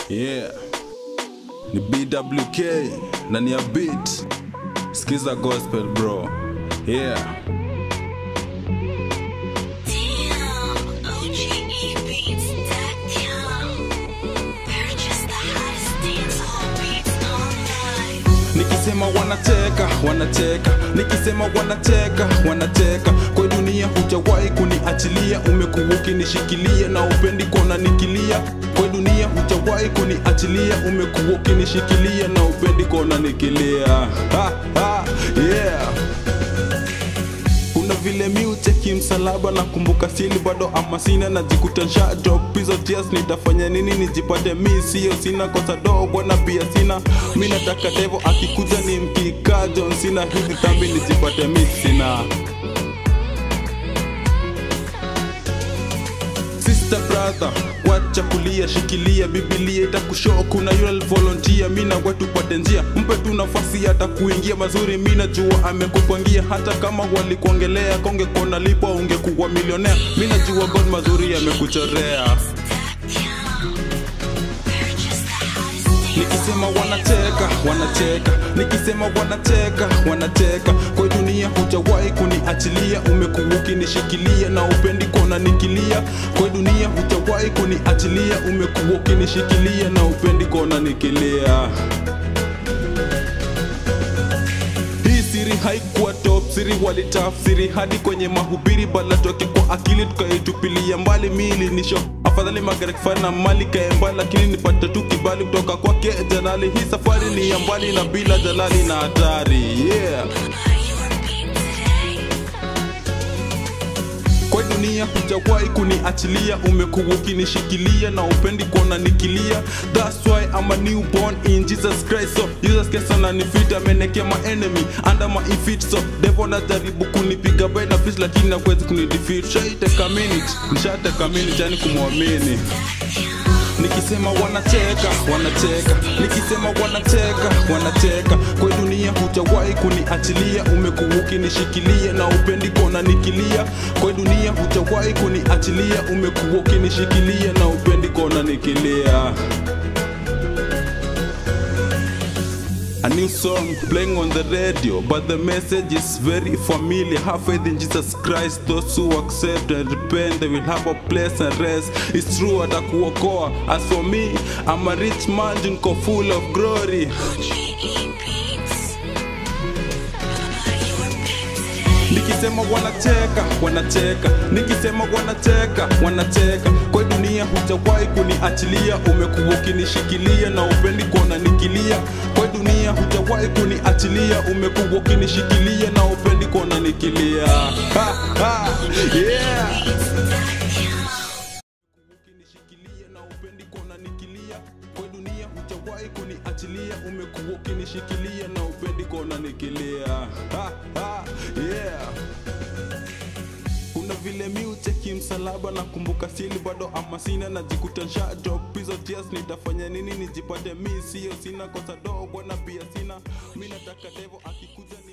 Yeah. Ni BWK na ni a beat. Skiza gospel bro. Yeah. Nikisema wanacheka, wanacheka, nikisema wanacheka, wanacheka. Kwa dunia hujawahi kuniachilia, umekuwa ukinishikilia na upendi kona nikilia. Kwa dunia hujawahi kuniachilia, umekuwa ukinishikilia na upendi kona nikilia. Ha, ha, yeah kuna vile mi ucheki msalaba na kumbuka sili bado ama sina najikuta nsha drop hizo tears nitafanya nini nijipate mi sio sina kosa dogo na pia sina mi nataka devo akikuja ni mkika John sina hizi dhambi nijipate mi sina sister brother wacha kulia shikilia bibilia itakushoo kuna yule volunteer mina wetu pate njia mpe tu nafasi hata kuingia mazuri mina jua amekupangia hata kama walikuongelea konge kona lipo ungekuwa milionea mina jua god mazuri amekuchorea Nikisema wanacheka, wanacheka, nikisema wanacheka, wanacheka. Kwa dunia hujawahi kuniachilia, umekuwa ukinishikilia na upendi kona nikilia. Kwa dunia hujawahi kuniachilia, umekuwa ukinishikilia na upendi kona nikilia. Hii siri haikuwa top siri walitafsiri hadi kwenye mahubiri bala toke kwa akili tukaitupilia mbali mili nisho afadhali magari kifana mali kaemba lakini nipate tu kibali kutoka kwake jalali hii safari ni ya mbali na bila jalali na hatari yeah kwa dunia hujawahi kuniachilia umekuwa ukinishikilia na upendi kuona nikilia that's why I'm a newborn in Jesus Christ so Jesus Christ ananifita amenekea my enemy under my feet so devil anajaribu kunipiga by na fist lakini hawezi kunidefeat shaiteka minute nishateka minute yani kumwamini Nikisema wanacheka, wanacheka, nikisema wanacheka, wanacheka. Kwa dunia hujawahi kuniachilia, umekuwa ukinishikilia na upendi kona nikilia. Kwa dunia hujawahi kuniachilia, umekuwa ukinishikilia na upendi kona nikilia. A new song playing on the radio, but the message is very familiar. Have faith in Jesus Christ. Those who accept and repent, they will have a place and rest. It's true, atakuokoa. As for me, I'm a rich man, niko full of glory. Nikisema wanacheka, wanacheka, nikisema wanacheka, wanacheka. Kwa dunia hujawahi kuniachilia, umekuwa ukinishikilia na upendi kuona nikilia. Kwa dunia hujawahi kuniachilia, umekuwa ukinishikilia na upendi kuona nikilia. Ha, ha, yeah. ukinishikilia na upendi kuona nikilia. Kwa dunia hujawahi kuniachilia, umekuwa ukinishikilia na upendi kuona nikilia. Ha, ha, yeah kuna vile mi ucheki msalaba na kumbuka sili bado ama sina najikuta nsha drop hizo tears nitafanya nini nijipate mi sio sina kosa dogo na pia sina mi nataka devo akikuja